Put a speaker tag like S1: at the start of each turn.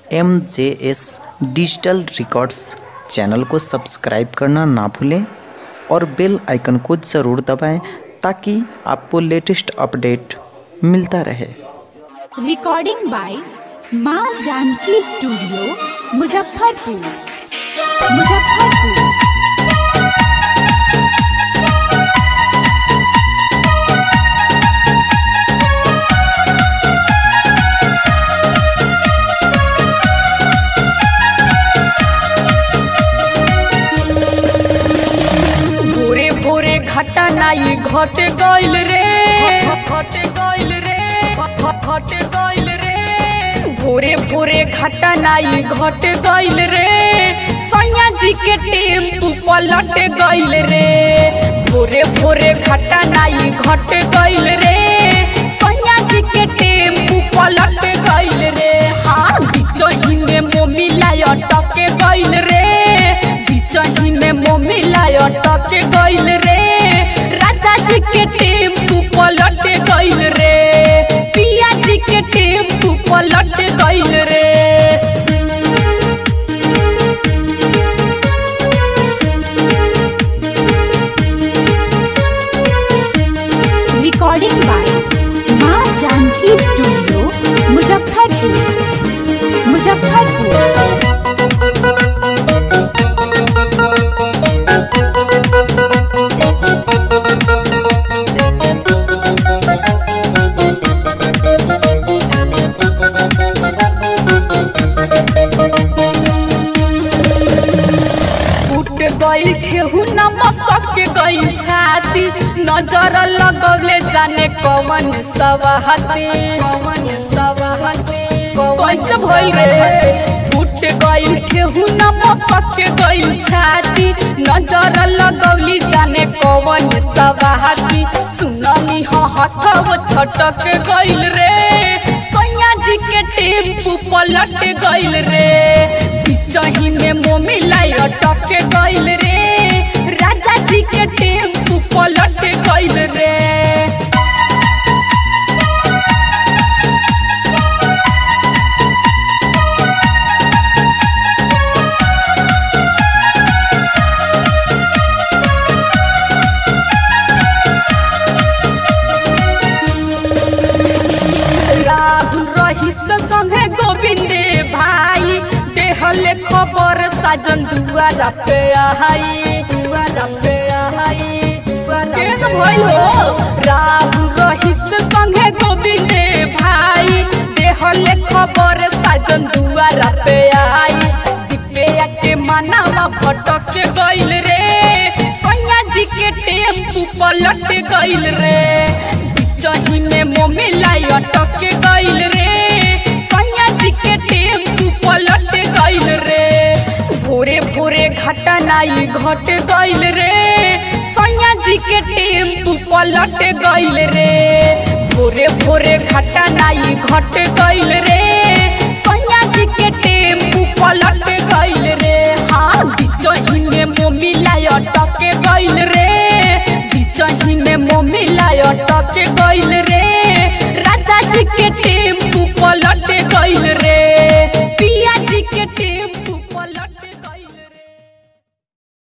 S1: M J S digital records channel को subscribe करना ना भूलें और बेल आइकन को ज़रूर दबाएं ताकि आपको लेटेस्ट अपडेट मिलता रहे
S2: रिकॉर्डिंग बाय माँ जानकी स्टूडियो मुजफ्फरपुर मुजफ्फरपुर
S3: भोरे भोरे घटा नाई घट गइल रे घट गइल रे घट गइल रे भोरे भोरे घटा नाई घट गइल रे सैया जी के टेम्पू पलट गइल रे भोरे भोरे घटा नाई घट गइल रे सैया जी के टेम्पू पलट गइल रे हाँ बिचही में मोमिला अटक गइल रे बिचही में मोमिला अटक गइल रे राजा जी के टेम्पू पलट गइल रे पिया जी के टेम्पू पलट गइल रे
S2: रिकॉर्डिंग बाय माँ जानकी स्टूडियो मुजफ्फरपुर मुजफ्फरपुर
S3: उठ गइल ठेहू न मसक गइल छाती नजर लगौले जाने कवन सवाहती कवन सवाहती कैसे भइल रे उठ गइल ठेहू न मसक गइल छाती नजर लगौली जाने कवन सवाहती सुननी ह हथव छटक गइल रे सैया जी के टेम्पू पलट गइल रे बिचही में मोमिला अटक गइल रे राजा जी के टेम्पू पलट गइल रे राहुल रहीस संगे गोविंदे भाई देहले खबर साजन दुआरा पे आई दुआरा पे आई केन भइल हो राहुल रहीस संगे गोविंदे भाई देहले खबर साजन दुआरा पे आई दिपेया के मनावा भटक गइल रे सैया जी के टेम्पू पलट गइल रे बिचही में मोमिला अटक गइल रे सैया जी के टेम्पू पलट गइल रे भोरे भोरे घटा नाई घट गइल रे सैया जी के टेम्पू पलट गइल रे भोरे भोरे घटा नाई घट गइल रे सैया जी के टेम्पू पलट